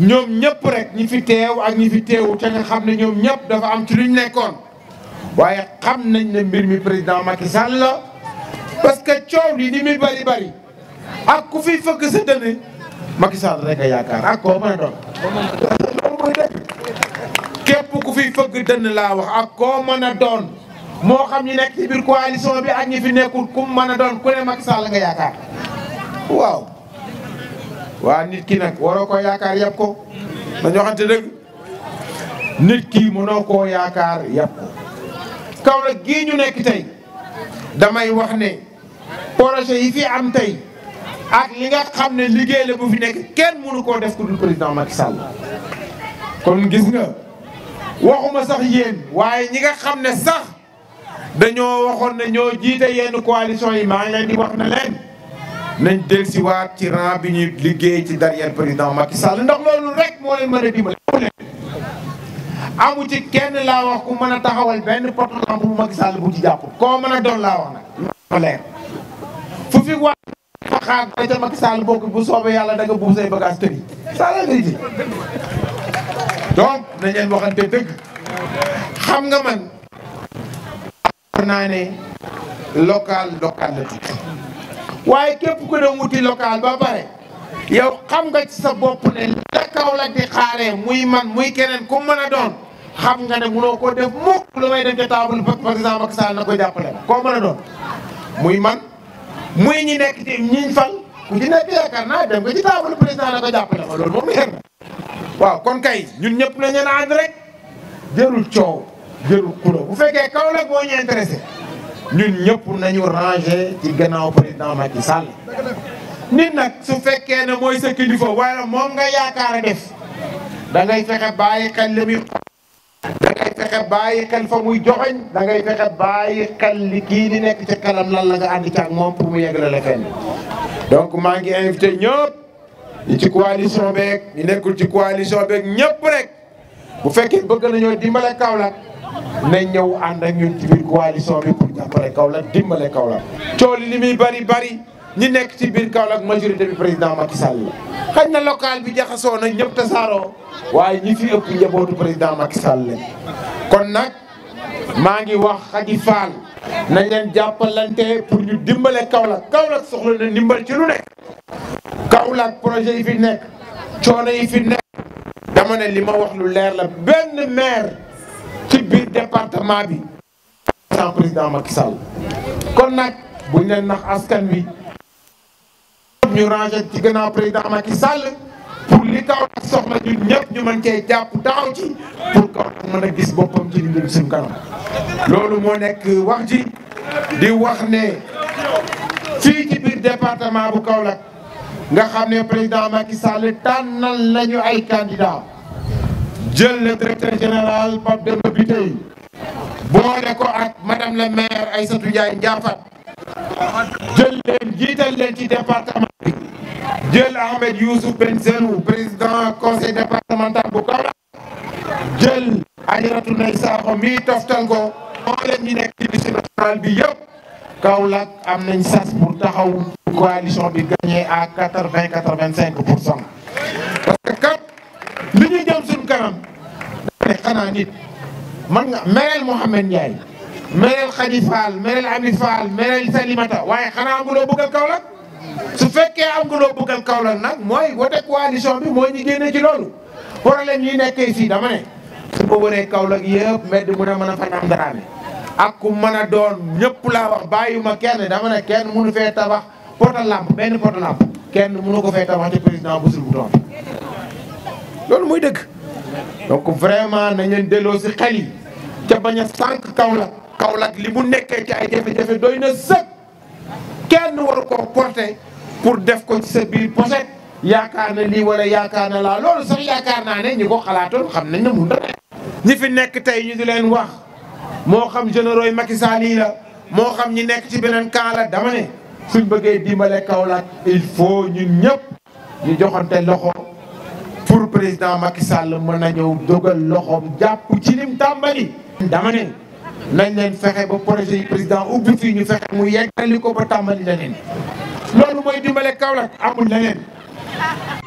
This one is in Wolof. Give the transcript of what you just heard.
ñoom ñëpp rek ñi fi teew ak ñi fi teewu te nga xam ne ñoom ñëpp dafa am ci luñ nekkoon waaye xam nañ ne mbir mi président Macky Sall la parce que coow li ni muy bari bari ak ku fi fëgg sa dënn Macky Sall rek a yaakaar ak koo mën a doon loolu mooy dëgg képp ku fi fëgg dënn laa wax ak koo mën a doon moo xam ñi nekk ci biir coalition bi ak ñi fi nekkul ku mën a doon ku ne Macky Sall nga yaakaar waaw waa nit ki nag waroo ko yaakaar yàpp ko dañoo waxante dëgg nit ki mënoo koo yaakaar yàpp ko Kaolack gii ñu nekk tey damay wax ne projet yi fi am tey ak li nga xam ne liggéey la bu fi nekk kenn mënu koo def ku dul président Macky Sall kon gis nga waxuma sax yéen waaye ñi nga xam ne sax dañoo waxoon ne ñoo jiite yenn coalition yi maa ngi leen di wax ne leen nañ dellusiwaat ci rang bi ñu liggéey ci derrière président Macky Sall ndax loolu rek moo leen mën a dimbale amu ci kenn laa wax ku mën a taxawal benn poto lampe bu Macky Sall bu ci jàppul koo mën a doon laa wax nag ma leer fu fi waa fa xaar ba ca Macky Sall bokk bu soobee yàlla da nga buub say bagage tëri ça la vérité donc nañ leen waxante dëgg xam nga man war naa ne local local la tudd waaye képp ku dem wuti local ba pare yow xam nga ci sa bopp ne la Kaolack di xaaree muy man muy keneen ku mën a doon xam nga ne mënoo ko def mukk lu may dem ca table président Macky Sall na ko jàppale ma koo mën a doon muy man muy ñi nekk ci ñiñ fal ku ci nekk yaakaar naa dem nga ci table président na ko jàppale ma loolu moom leer na waaw kon kay ñun ñëpp nañ leen ànd rek jërul coow jërul kulo bu fekkee Kaolack moo ñu intéressé ñun ñëpp nañu rangé ci gannaaw président Macky Sall nit nag su fekkee ne mooy sa kilifa wala moom nga yaakaar a def da ngay fexe bàyyi xel li muy da ngay fexe bàyyi xel fa muy joxoñ da ngay fexe bàyyi xel li kii di nekk ci kanam lan la nga ànd ci ak moom pour mu yeggale la fenn donc maa ngi invité ñëpp ñi ci coalition beeg ñi nekkul ci coalition beeg ñëpp rek bu fekkee bëgg nañoo dimbale Kaolack nañ ñëw ànd ak ñun ci biir coalition bi pour jàppale Kaolack dimbale Kaolack coow li li muy bari bari ñi nekk ci biir Kaolack majorité bi président Macky Sall la xañ na local bi jaxasoo na ñëpp tasaaroo waaye ñi fi ëpp njabootu président Macky Sall lañ kon nag maa ngi wax Khady Fall nañ leen jàppalante pour ñu dimbale Kaolack Kaolack soxla na ndimbal ci lu nekk Kaolack projet yi fi nekk coono yi fi nekk dama ne li ma wax lu leer la benn maire ci biir département bi sans président Macky Sall kon nag buñ leen nax askan wi ñu rangé ci gannaaw président Macky Sall pour li Kaolack soxla ñun ñëpp ñu mën cee jàpp taxaw ci pour Kaolack mën a gis boppam ci li jëm suñu kanam loolu moo nekk wax ji di wax ne fii ci biir département bu Kaolack nga xam ne président Macky Sall tànnal nañu ay candidat jël le directeur général Pape Demba Bitèye boole ko ak madame la maire Aïssatou Ndiaye Ndiafat jël leen jiital leen ci département bi jël Ahmed Youssouf Benzelou président conseil départemental bu Kaolack jël Adjaratou Ndeye Sakho mi toftal ko moo leen ñi nekk ci liste nationale bi yëpp Kaolack am nañ sas pour taxaw coalition bi gagné à quatre vingt quatre vingt cinq pour cent parce que kat li ñu jëm suñu kanam dane xanaa nit man nga mereel Mouhamed Ndiaye mereel Khady Fall mereel Ami Fall mereel Salimata waaye xanaa am nga loo bëggal Kaolack su fekkee am nga loo bëggal Kaolack nag mooy wote coalition bi mooy ñu génne ci loolu problème yi nekkee fii dama ne su ma wëree Kaolack yëpp mbedd mu ne mën a fanaan daraame ak ku mën a doon ñëpp laa wax bàyyuma kenn dama ne kenn mënu fee tabax poto lampe benn poto lampe kenn mënu ko fee tabax ci président bu sul bu doon loolu muy dëgg donc vraiment nañ leen delloo si xel yi ca bañ a sànq Kaolack Kaolack li mu nekkee ci ay jafe-jafe doy na sëkk kenn waru ko porter pour def ko ci sa biir poset yaakaar na lii wala yaakaar na laa loolu sax yaakaar naa ne ñi ko xalaatoon xam nañ ne mun na ñi fi nekk tey ñu di leen wax moo xam généraux yi Macky Sall yi la moo xam ñi nekk ci beneen camp la dama ne suñ bëggee dimbale Kaolack il faut ñun ñëpp ñu joxante loxo pour président Macky Sall mën na ñëw dogal loxoom jàpp ci lim tàmbali. dama ne nañ leen fexe ba projet yi président ubbi fii ñu fexe mu yeggali ko ba tàmbali leneen loolu mooy dimbale Kaolack amul leneen.